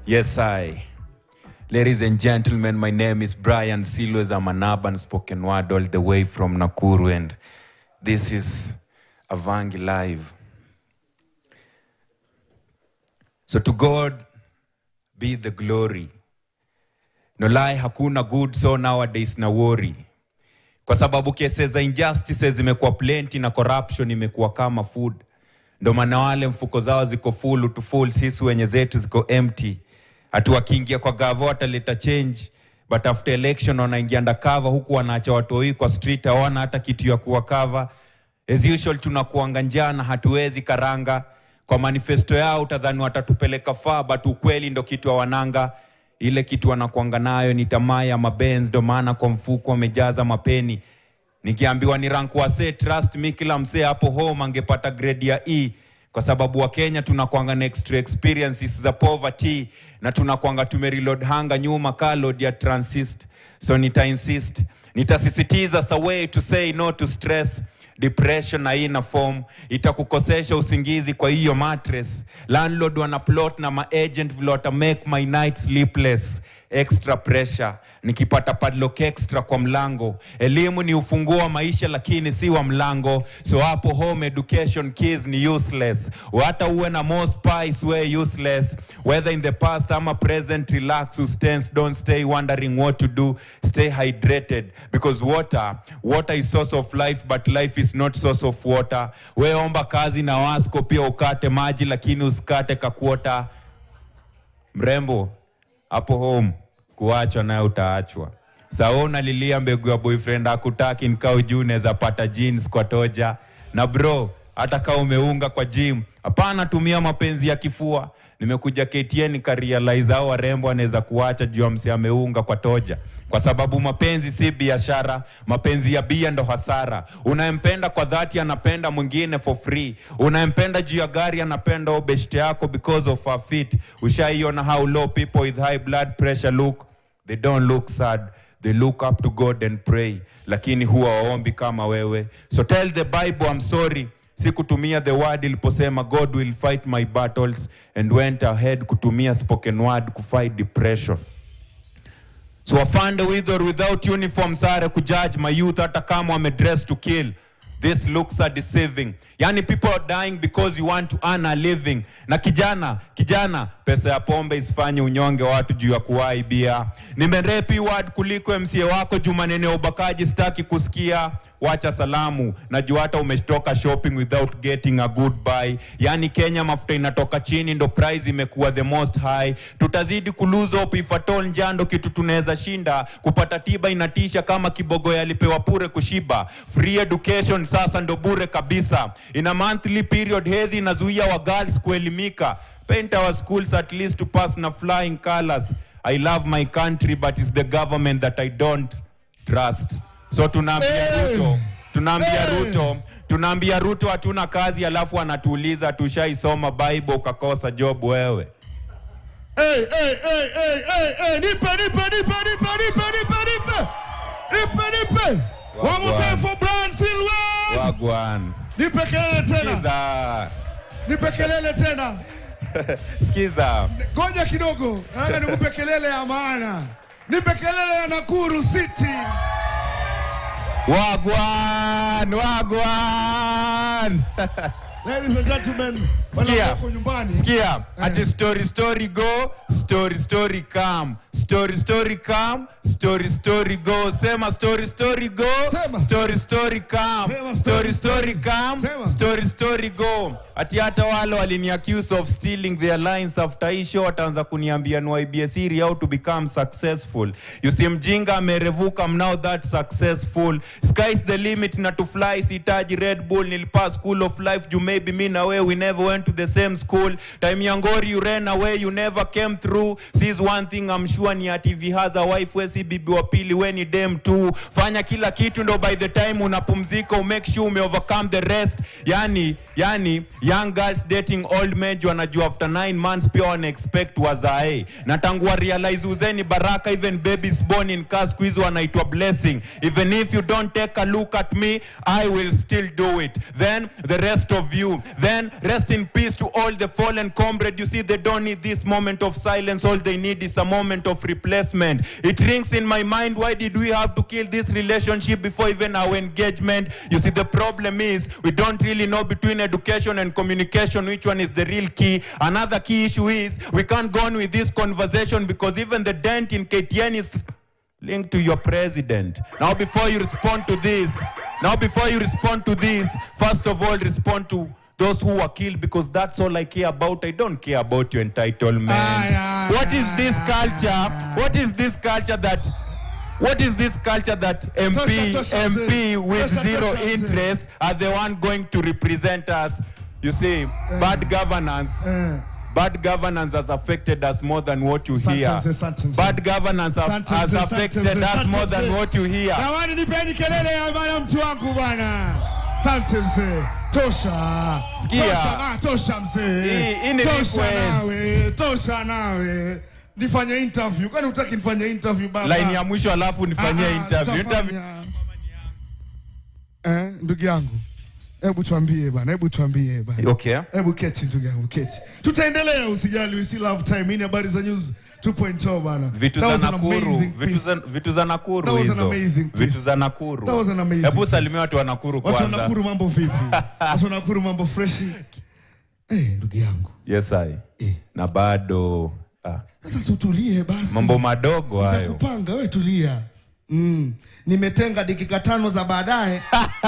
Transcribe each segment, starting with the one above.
Yes, I. Ladies and gentlemen, my name is Brian Silwes. I'm an urban spoken word all the way from Nakuru, and this is Avangi Live. So to God be the glory. No lie, hakuna good so nowadays na worry. Kwa sababu kesi za injustices zimekuwa plenty na corruption imekuwa kama food. Ndo maana wale mfuko zao ziko full to full, sisi wenye zetu ziko empty. Hatu wakiingia kwa gavo wataleta change, but after election wanaingia undercover, huku wanaacha watoi kwa street, hawana hata kitu ya kuwa cover. As usual tunakuanga njana, hatuwezi karanga. Kwa manifesto yao utadhani watatupeleka far, but ukweli ndo kitu hawananga. Ile kitu wanakuanga nayo ni tamaa ya mabenz, ndo maana kwa mfuko wamejaza mapeni. Nikiambiwa ni rank wase, trust me, kila msee hapo home angepata grade ya E kwa sababu Wakenya tunakwanga na extra experiences za poverty na tunakwanga tumereload hanga nyuma ka load ya transist. So nita insist, nitasisitiza sa way to say no to stress depression haina form itakukosesha usingizi kwa hiyo mattress landlord wana plot na maagent vile wata make my night sleepless extra pressure nikipata padlock extra kwa mlango elimu ni ufunguo wa maisha lakini si wa mlango so hapo home education keys ni useless hata uwe na more spice we useless whether in the past ama present relax ustense don't stay wondering what to do stay hydrated because water water is source of life but life is not source of water we omba kazi na wasko pia ukate maji lakini usikate kakuota mrembo hapo home kuachwa naye utaachwa sao unalilia mbegu ya boyfriend akutaki nikao juu unaweza pata jeans kwa toja na bro hata kama umeunga kwa gym hapana tumia mapenzi ya kifua nimekuja KTN nikarealize hao warembo anaweza kuacha juu ya msi ameunga kwa toja kwa sababu mapenzi si biashara mapenzi ya bia ndo hasara unayempenda kwa dhati anapenda mwingine for free unayempenda juu ya gari anapenda obeshte yako because of her fit ushaiona how low people with high blood pressure look they don't look sad they look up to god and pray lakini huwa waombi kama wewe so tell the bible i'm sorry sikutumia the word iliposema god will fight my battles and went ahead kutumia spoken word kufight depression so afande with or without uniform sare kujudge my youth hata kama wamedress to kill this looks are deceiving yani people are dying because you want to earn a living na kijana kijana pesa ya pombe isifanye unyonge watu juu ya kuwai bia nimerepi word kuliko mca wako juu maneno ya ubakaji sitaki kusikia wacha salamu najua hata umetoka shopping without getting a good buy yani kenya mafuta inatoka chini ndo price imekuwa the most high tutazidi kuluza hope if at all njando kitu tunaweza shinda kupata tiba inatisha kama kibogo yalipewa pure kushiba free education sasa ndo bure kabisa in a monthly period hedhi inazuia wa girls kuelimika paint our schools at least to pass na flying colors i love my country but it's the government that i don't trust so tunaambia Hey! ruto tunaambia Hey! ruto tunaambia ruto hatuna kazi alafu anatuuliza tushaisoma bible ukakosa job wewe Hey, hey, hey, hey, hey, hey, nipe, nipe, nipe, nipe, nipe, nipe, nipe. Nipe, nipe. One more time for Brian Silwes. wagwan Nipe kelele tena. skiza Nipe kelele tena. skiza Ngoja kidogo. Nataka nikupe kelele ya maana. Nipe kelele ya Nakuru City. wagwan wagwan Ladies and gentlemen, wale Sikia. wako nyumbani. sikia ati story story go story story come story story come story story go sema story story go Sema. story story come Sema story story story come Sema. story story go ati hata wale walini accuse of stealing their lines after hii show wataanza kuniambia ni YBS siri how to become successful you see mjinga amerevuka I'm now that successful sky's the limit na to fly sitaji red bull nilipass school of life juu maybe me na we we never went to the same school time yangori you ran away you never came through sees one thing I'm sure ni ati if he has a wife we si bibi wa pili we ni dem tu fanya kila kitu ndo by the time unapumzika umake sure ume overcome the rest yani yani young girls dating old men juu wanajua after 9 months pia wana expect wazae na tangu wa realize uzeni baraka even babies born in cars siku hizi wanaitwa blessing even if you don't take a look at me i will still do it then the rest of you then rest in peace to all the fallen comrade. You see, they don't need this moment of silence. All they need is a moment of replacement. It rings in my mind. Why did we have to kill this relationship before even our engagement? You see, the problem is we don't really know between education and communication which one is the real key. Another key issue is we can't go on with this conversation because even the dent in KTN is linked to your president. Now, before you respond to this, now before you respond to this, first of all, respond to those who were killed because that's all I care about. I don't care about your entitlement. Aye, aye, what is this aye, culture? What is this culture that? What is this culture that MP Tosha, tosha, MP mzee. with Tosha, zero tosha, mzee. interest are the one going to represent us? You see, bad governance. Eh. Bad governance has affected us more than what you Asante hear. mzee, asante mzee. Bad governance have- Asante has mzee, asante affected mzee, us asante more than mzee. what you hear. Jamani, nipeni kelele ya bana, mtu wangu bwana. Asante mzee, tosha. Sikia. Tosha, ah, tosha mzee. Hii- hii ni tosha request. nawe, tosha nawe. Nifanye interview. Kwani hutaki nifanye interview baba? Line ya mwisho alafu nifanyie Ah, ah, interview. tutafanya. Interview. Eh, ndugu yangu. Hebu tuambie bana, hebu tuambie bana. Okay. Hebu keti ndugu yangu, keti. Tutaendelea usijali, we still have time. Hii ni habari za news 2.0 bana. Vitu That za was an Nakuru, amazing vitu piece. za vitu za Nakuru That was an hizo. amazing piece. Vitu za Nakuru. That was an amazing Hebu piece. salimia watu wa Nakuru Watu wa kwanza. Nakuru mambo vipi? Watu wa Nakuru mambo freshi. Eh, ndugu yangu. Yes I. Eh. Na bado ah, Sasa si utulie basi. mambo madogo hayo. Nitakupanga wewe tulia. Mm. Nimetenga dakika tano za baadaye.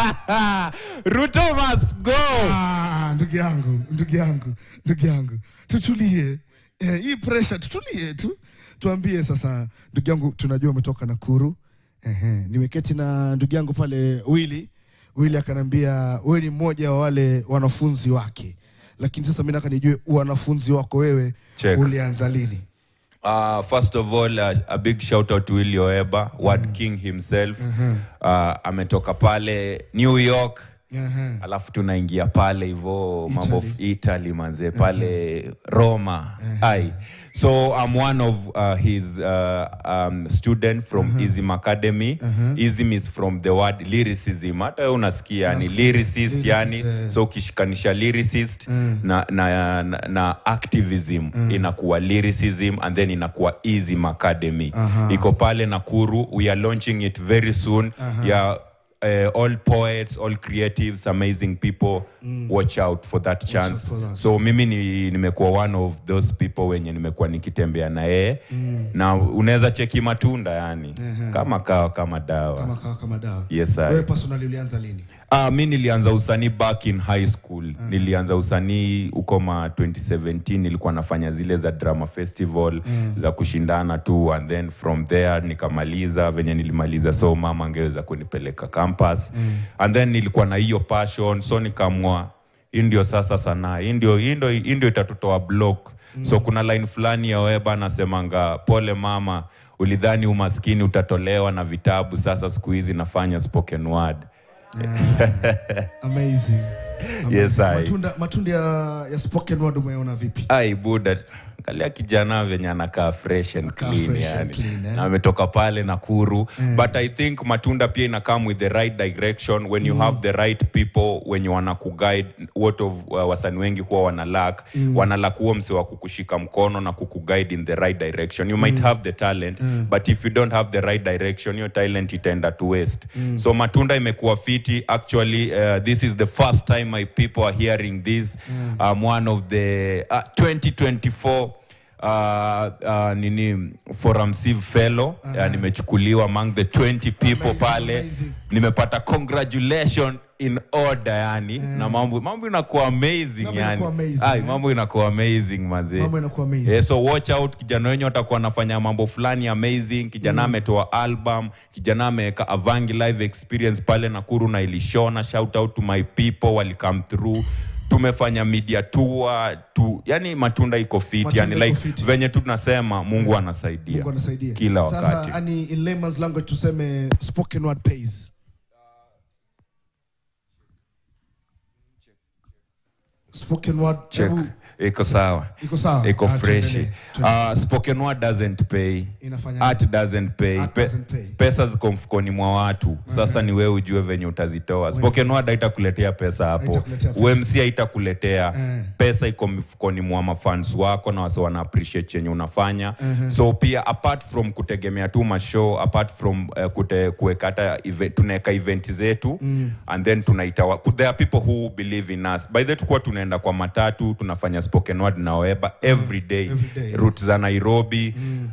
Ruto must go. Ah, ndugu yangu, ndugu yangu, ndugu yangu. Tutulie. Eh, hii pressure tutulie tu. Tuambie sasa ndugu yangu tunajua umetoka Nakuru. Ehe, nimeketi na ndugu yangu pale Willy. Willy akanambia wewe ni mmoja wa wale wanafunzi wake. Lakini sasa mimi nataka nijue wanafunzi wako wewe Check. ulianza lini? Uh, first of all, uh, a big shout out to Willy Oeba, Word King himself. Uh, ametoka pale New York. Ehe. alafu tunaingia pale hivo mambo of italy manze pale roma ai so i'm one of uh, his uh, um, student from ism academy ism is from the word lyricism hata wewe unasikia ni lyricist Lyricist, yani eh. so ukishikanisha lyricist na, na, na, na activism inakuwa lyricism and then inakuwa ism academy iko pale nakuru we are launching it very soon yeah uh, all poets all creatives amazing people watch out for that chance for that. so mimi ni, nimekuwa one of those people wenye nimekuwa nikitembea na yeye na unaweza cheki matunda yani kama kawa kama dawa Kama kawa kama dawa. Yes, I. Wewe personally ulianza lini? Ah, mi nilianza usanii back in high school nilianza usanii huko ma 2017 nilikuwa nafanya zile za drama festival za kushindana tu and then from there nikamaliza venye nilimaliza so mama angeweza kunipeleka campus and then nilikuwa na hiyo passion so nikaamua hii ndio sasa sanaa hii ndio hii ndio hii ndio itatutoa block so kuna line fulani ya weba anasemanga pole mama ulidhani umaskini utatolewa na vitabu sasa siku hizi nafanya spoken word Amazing. Yes, I. Matunda, matunda ya, ya spoken word umeona vipi? ai buda angalia kijana venye anakaa fresh and Anakaa clean fresh yani and clean, eh? na ametoka pale nakuru but i think matunda pia ina come with the right direction when you have the right people wenye wanakuguide what of uh, wasani wengi huwa wanalak mm. wanalak huo mse wa kukushika mkono na kukuguide in the right direction you might have the talent but if you don't have the right direction your talent itaenda to waste so matunda imekuwa fiti actually uh, this is the first time my people are hearing this i'm one of the uh, 2024 Uh, uh, nini forum civ fellow uh, nimechukuliwa among the 20 people Amazing, pale amazing. nimepata congratulation in order yani na mambo mambo inakuwa amazing Mambo yani inakuwa amazing, Ai, eh? mambo inakuwa amazing mazee Mambo inakuwa amazing. Eh, so watch out kijana wenyu atakuwa anafanya mambo fulani amazing kijana ametoa album kijana ameweka avangi live experience pale nakuru na ilishona shout out to my people wali come through tumefanya media tour tu yani matunda iko fit Matunda yani iko like fit. venye tu tunasema mungu anasaidia Mungu anasaidia. kila wakati Sasa ani in layman's language tuseme spoken word pays. spoken word check hebu- iko sawa iko sawa iko Ah, fresh tuendelee, tuendelee. uh, spoken word doesn't pay inafanya art doesn't pay. Art Pe- doesn't pay. pesa ziko mfukoni mwa watu sasa ni wewe ujue venye utazitoa spoken word haitakuletea pesa hapo Haitakuletea pesa. umc haitakuletea Eh. pesa iko mfukoni mwa mafans wako na wase wana appreciate chenye unafanya so pia apart from kutegemea tu mashow apart from uh, kute, kuweka hata event, tunaweka event zetu and then tunaita wa- there are people who believe in us by the way tukuwa tunaenda kwa matatu tunafanya spoken word na weba every day, Every day. route za nairobi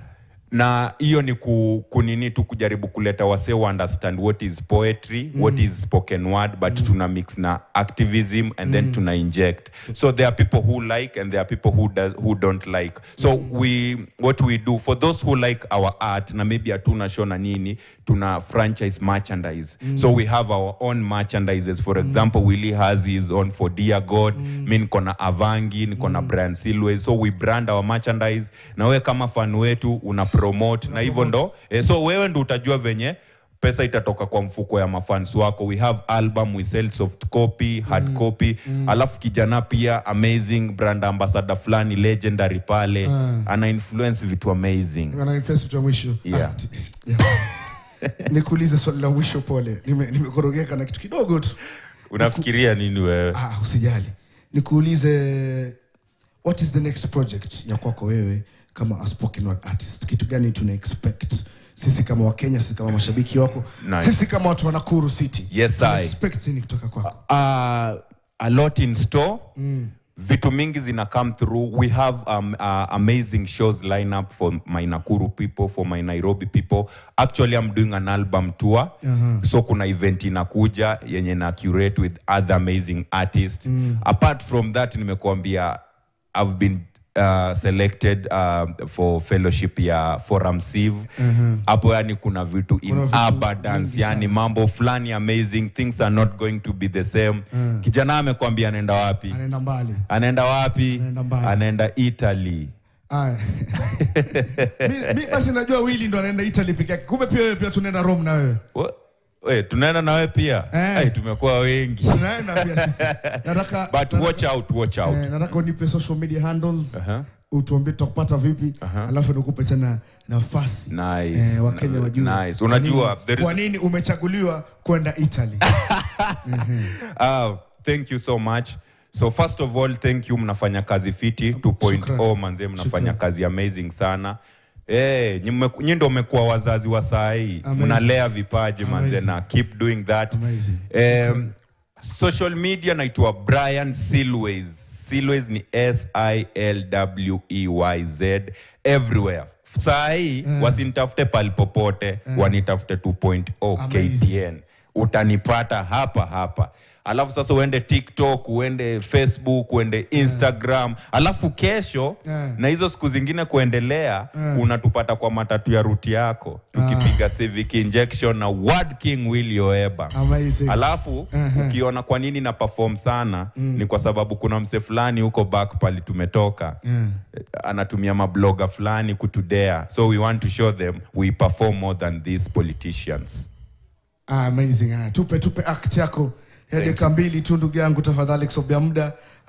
na hiyo ni ku, kunini tu kujaribu kuleta wase wa understand what is poetry what is spoken word but tuna mix na activism and then tuna inject so there are people who like and there are people who, does, who don't like so we what we do for those who like our art na maybe hatuna show na nini tuna franchise merchandise so we have our own merchandises for example willy has his own for dear god mi niko na avangi niko na brian silway so we brand our merchandise na wewe kama fan wetu una promote na hivyo ndo eh, so wewe ndo utajua venye pesa itatoka kwa mfuko ya mafans wako we have album we sell soft copy hard copy alafu kijana pia amazing brand ambassador fulani legendary pale ana influence vitu amazing Wananifesi tu ya mwisho Yeah. Ah, t- yeah. nikuulize swali la mwisho pole Nime- nimekorogeka na kitu kidogo tu unafikiria nini wewe ah, usijali nikuulize what is the next project ya kwako wewe kama a spoken word artist kitu gani tuna expect sisi kama wakenya sisi kama mashabiki wako Nice. sisi kama watu wa Nakuru city Yes, Tuna I. expect nini kutoka kwako uh, a lot in store vitu mingi zina come through we have um, uh, amazing shows line up for my nakuru people for my nairobi people actually i'm doing an album tour so kuna event inakuja yenye na curate with other amazing artists apart from that nimekuambia i've been uh, selected uh, for fellowship ya forum siv hapo yani kuna vitu in Kuna vitu abundance mingi yani mambo fulani amazing things are not going to be the same kijana amekwambia anaenda wapi anaenda mbali anaenda wapi Anaenda mbali. anaenda italy Aya. mi, mi basi najua wili ndo anaenda italy peke yake kumbe pia wewe pia tunaenda rome na wewe Wa- we, tunaenda nawe pia Eh. Ai, tumekuwa wengi tunaenda pia sisi nataka but watch out watch out eh, nataka unipe social media handles Aha. utuambie tutakupata vipi alafu nikupe tena nafasi Nice. eh, wakenya wajue Nice. kwa Unajua, nini- there is- kwa nini umechaguliwa kwenda italy Ah, thank you so much so first of all thank you mnafanya kazi fiti 2.0 Shukran. manze mnafanya Shukran. kazi amazing sana Eh, hey, nyi ndo mmekuwa wazazi wa saa hii Amazing. mnalea vipaji manze Amazing. na keep doing that Amazing. um, social media naitwa brian silways silways ni s-i-l-w-e-y-z everywhere saa hii wasinitafute pali popote wanitafute 2.0 Amazing. ktn utanipata hapa hapa alafu sasa uende tiktok uende facebook uende instagram alafu kesho Yeah. na hizo siku zingine kuendelea unatupata kwa matatu ya ruti yako tukipiga civic injection na word king will yoeba Amazing. alafu ukiona kwa nini na perform sana ni kwa sababu kuna mse fulani huko back pali tumetoka Yeah. eh, anatumia mabloga fulani kutudea so we want to show them we perform more than these politicians Ah, amazing. Ah, tupe tupe act yako ya Thank dakika mbili tu ndugu yangu tafadhali kusobia muda